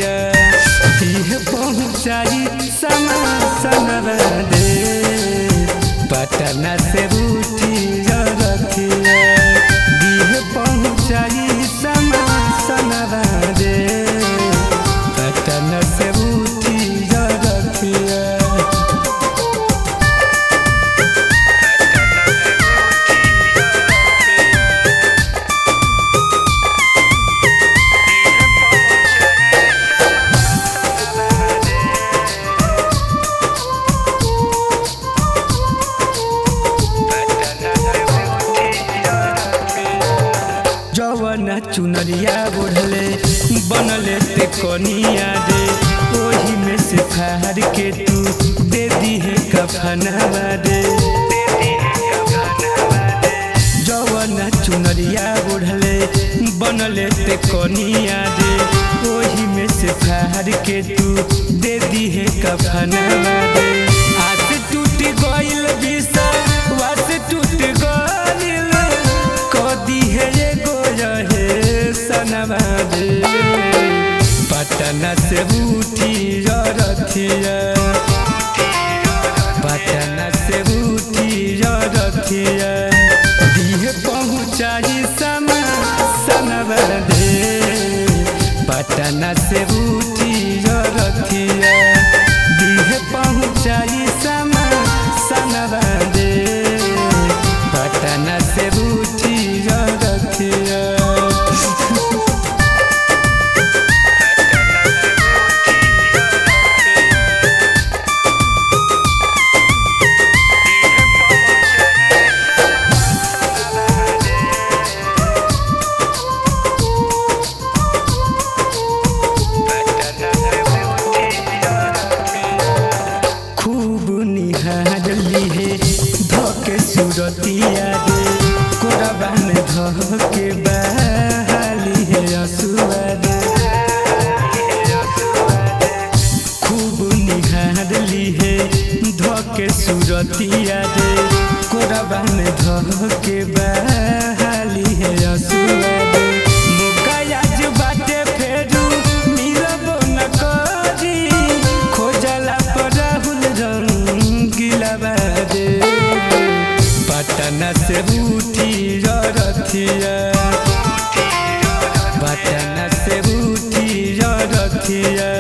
रखिया इह पहुँचाई समा सनवा दे पटना से रूठी रखिया इह पहुँचाई समा सनवा दे पटना से रूठी रखिया जवन चुनरिया ओढ़ले बनले ते कनिया दे ओही में से फार के तू दे दी है कफनवा दे जवन चुनरिया ओढ़ले बनले ते कनिया दे ओही में से फार के तू दे दी है कफनवा दे आस टूट गइल बिसा वास टूट गइल कदी है एगो रहे सनवा दे पटना से उठी रथिया पटना से उठी रथिया दिह पहुँचाई समा सनवा दे पटना से उठी रथिया दिह पहुँचाई समा सनवा दे पटना से उठी रथिया खूब निहार लीहे धके सुरतिया दे कोरबा में धके बहाली है असुआ दे खूब निहार लीहे धके सुरतिया दे कोरबा में धके बहाली है असुआ दे मुकायाज बाटे फेरू मिलबो न करी खोजला पर राहुल रंगीला बादे पटना से उठी रथिया पटना से उठी रथिया